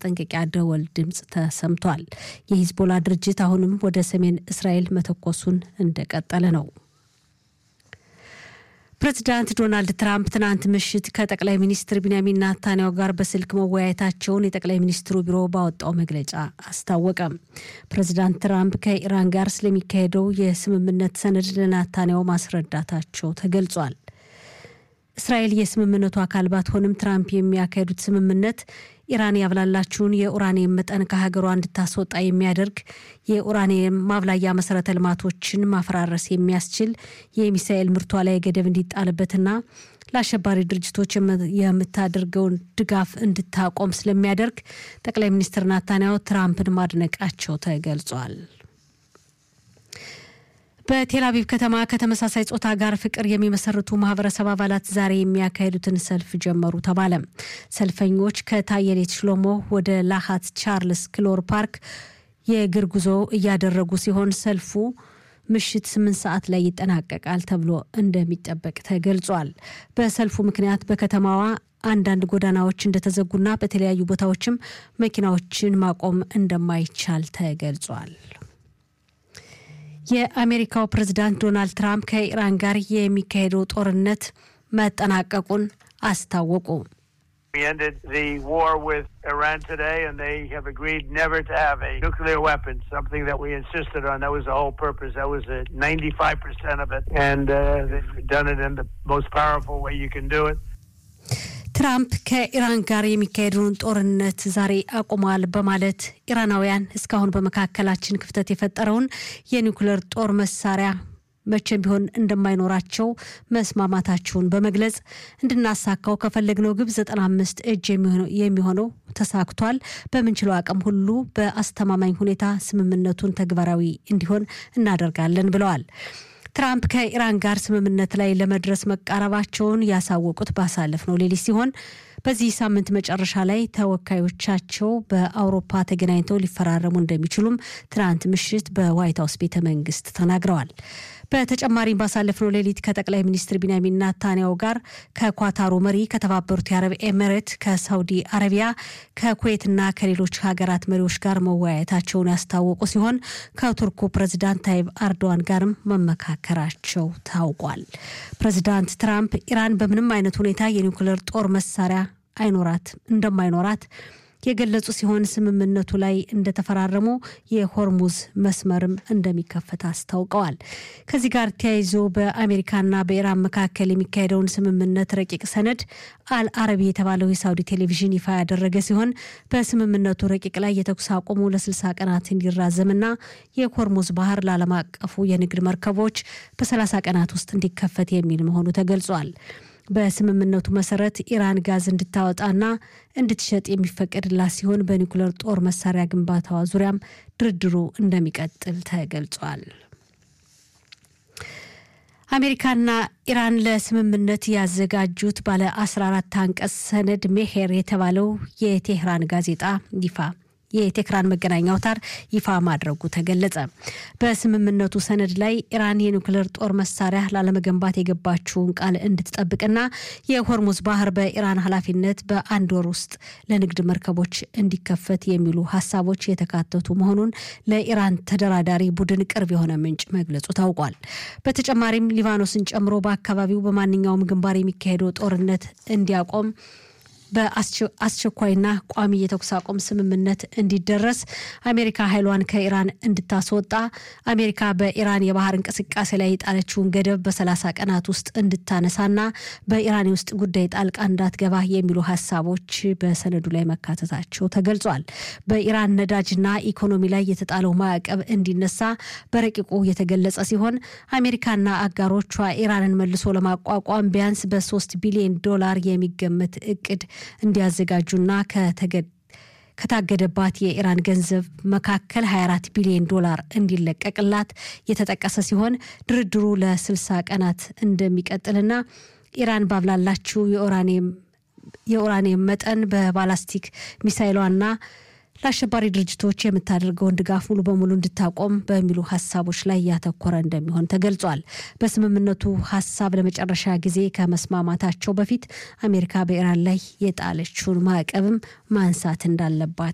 የማስጠንቀቂያ ደወል ድምፅ ተሰምቷል። የሂዝቦላ ድርጅት አሁንም ወደ ሰሜን እስራኤል መተኮሱን እንደቀጠለ ነው። ፕሬዚዳንት ዶናልድ ትራምፕ ትናንት ምሽት ከጠቅላይ ሚኒስትር ቢንያሚን ናታንያሁ ጋር በስልክ መወያየታቸውን የጠቅላይ ሚኒስትሩ ቢሮ ባወጣው መግለጫ አስታወቀ። ፕሬዚዳንት ትራምፕ ከኢራን ጋር ስለሚካሄደው የስምምነት ሰነድ ለናታንያሁ ማስረዳታቸው ተገልጿል። እስራኤል የስምምነቱ አካል ባትሆንም ትራምፕ የሚያካሄዱት ስምምነት ኢራን ያብላላችውን የኡራኒየም መጠን ከሀገሯ እንድታስወጣ የሚያደርግ የኡራኒየም ማብላያ መሰረተ ልማቶችን ማፈራረስ የሚያስችል የሚሳኤል ምርቷ ላይ ገደብ እንዲጣልበትና ለአሸባሪ ድርጅቶች የምታደርገውን ድጋፍ እንድታቆም ስለሚያደርግ ጠቅላይ ሚኒስትር ናታንያሁ ትራምፕን ማድነቃቸው ተገልጿል። በቴል አቪቭ ከተማ ከተመሳሳይ ጾታ ጋር ፍቅር የሚመሰርቱ ማህበረሰብ አባላት ዛሬ የሚያካሂዱትን ሰልፍ ጀመሩ ተባለ። ሰልፈኞች ከታየሌት ሽሎሞ ወደ ላሃት ቻርልስ ክሎር ፓርክ የእግር ጉዞ እያደረጉ ሲሆን ሰልፉ ምሽት ስምንት ሰዓት ላይ ይጠናቀቃል ተብሎ እንደሚጠበቅ ተገልጿል። በሰልፉ ምክንያት በከተማዋ አንዳንድ ጎዳናዎች እንደተዘጉና በተለያዩ ቦታዎችም መኪናዎችን ማቆም እንደማይቻል ተገልጿል። የአሜሪካው ፕሬዝዳንት ዶናልድ ትራምፕ ከኢራን ጋር የሚካሄደው ጦርነት መጠናቀቁን አስታወቁ። We ended the war with Iran today, and they have agreed never to have a nuclear weapon, something that we insisted on. That was the whole purpose. That was uh, 95% of it. And uh, they've done it in the most powerful way you can do it. ትራምፕ ከኢራን ጋር የሚካሄደውን ጦርነት ዛሬ አቁሟል በማለት ኢራናውያን እስካሁን በመካከላችን ክፍተት የፈጠረውን የኒውክሌር ጦር መሳሪያ መቼም ቢሆን እንደማይኖራቸው መስማማታቸውን በመግለጽ እንድናሳካው ከፈለግነው ግብ 95 እጅ የሚሆነው ተሳክቷል። በምንችለው አቅም ሁሉ በአስተማማኝ ሁኔታ ስምምነቱን ተግባራዊ እንዲሆን እናደርጋለን ብለዋል። ትራምፕ ከኢራን ጋር ስምምነት ላይ ለመድረስ መቃረባቸውን ያሳወቁት ባሳለፍነው ሌሊት ሲሆን በዚህ ሳምንት መጨረሻ ላይ ተወካዮቻቸው በአውሮፓ ተገናኝተው ሊፈራረሙ እንደሚችሉም ትናንት ምሽት በዋይት ሀውስ ቤተ መንግስት ተናግረዋል። በተጨማሪም ባሳለፍነው ሌሊት ከጠቅላይ ሚኒስትር ቢንያሚን ናታንያሁ ጋር ከኳታሩ መሪ፣ ከተባበሩት የአረብ ኤሚሬት፣ ከሳውዲ አረቢያ፣ ከኩዌትና ከሌሎች ሀገራት መሪዎች ጋር መወያየታቸውን ያስታወቁ ሲሆን ከቱርኩ ፕሬዚዳንት ታይብ አርዶዋን ጋርም መመካከራቸው ታውቋል። ፕሬዚዳንት ትራምፕ ኢራን በምንም አይነት ሁኔታ የኒውክሌር ጦር መሳሪያ አይኖራት እንደማይኖራት የገለጹ ሲሆን ስምምነቱ ላይ እንደተፈራረሙ የሆርሙዝ መስመርም እንደሚከፈት አስታውቀዋል። ከዚህ ጋር ተያይዞ በአሜሪካና በኢራን መካከል የሚካሄደውን ስምምነት ረቂቅ ሰነድ አልአረቢ የተባለው የሳውዲ ቴሌቪዥን ይፋ ያደረገ ሲሆን በስምምነቱ ረቂቅ ላይ የተኩስ አቁሙ ለ60 ቀናት እንዲራዘምና የሆርሙዝ ባህር ለዓለም አቀፉ የንግድ መርከቦች በ30 ቀናት ውስጥ እንዲከፈት የሚል መሆኑ ተገልጿል። በስምምነቱ መሰረት ኢራን ጋዝ እንድታወጣና እንድትሸጥ የሚፈቀድላት ሲሆን በኒውክሌር ጦር መሳሪያ ግንባታዋ ዙሪያም ድርድሩ እንደሚቀጥል ተገልጿል። አሜሪካና ኢራን ለስምምነት ያዘጋጁት ባለ 14 አንቀጽ ሰነድ ሜሄር የተባለው የቴህራን ጋዜጣ ይፋ የቴህራን መገናኛ አውታር ይፋ ማድረጉ ተገለጸ። በስምምነቱ ሰነድ ላይ ኢራን የኒውክሌር ጦር መሳሪያ ላለመገንባት የገባችውን ቃል እንድትጠብቅና የሆርሙዝ ባህር በኢራን ኃላፊነት በአንድ ወር ውስጥ ለንግድ መርከቦች እንዲከፈት የሚሉ ሀሳቦች የተካተቱ መሆኑን ለኢራን ተደራዳሪ ቡድን ቅርብ የሆነ ምንጭ መግለጹ ታውቋል። በተጨማሪም ሊባኖስን ጨምሮ በአካባቢው በማንኛውም ግንባር የሚካሄደው ጦርነት እንዲያቆም በአስቸኳይና ቋሚ የተኩስ አቁም ስምምነት እንዲደረስ አሜሪካ ኃይሏን ከኢራን እንድታስወጣ አሜሪካ በኢራን የባህር እንቅስቃሴ ላይ የጣለችውን ገደብ በሰላሳ ቀናት ውስጥ እንድታነሳና በኢራን የውስጥ ጉዳይ ጣልቃ እንዳትገባ የሚሉ ሀሳቦች በሰነዱ ላይ መካተታቸው ተገልጿል። በኢራን ነዳጅና ኢኮኖሚ ላይ የተጣለው ማዕቀብ እንዲነሳ በረቂቁ የተገለጸ ሲሆን አሜሪካና አጋሮቿ ኢራንን መልሶ ለማቋቋም ቢያንስ በሶስት ቢሊዮን ዶላር የሚገመት እቅድ እንዲያዘጋጁና ከታገደባት የኢራን ገንዘብ መካከል 24 ቢሊዮን ዶላር እንዲለቀቅላት የተጠቀሰ ሲሆን ድርድሩ ለ60 ቀናት እንደሚቀጥልና ኢራን ባብላላችው የኡራኒየም መጠን በባላስቲክ ሚሳይሏና ለአሸባሪ ድርጅቶች የምታደርገውን ድጋፍ ሙሉ በሙሉ እንድታቆም በሚሉ ሀሳቦች ላይ ያተኮረ እንደሚሆን ተገልጿል። በስምምነቱ ሀሳብ ለመጨረሻ ጊዜ ከመስማማታቸው በፊት አሜሪካ በኢራን ላይ የጣለችውን ማዕቀብም ማንሳት እንዳለባት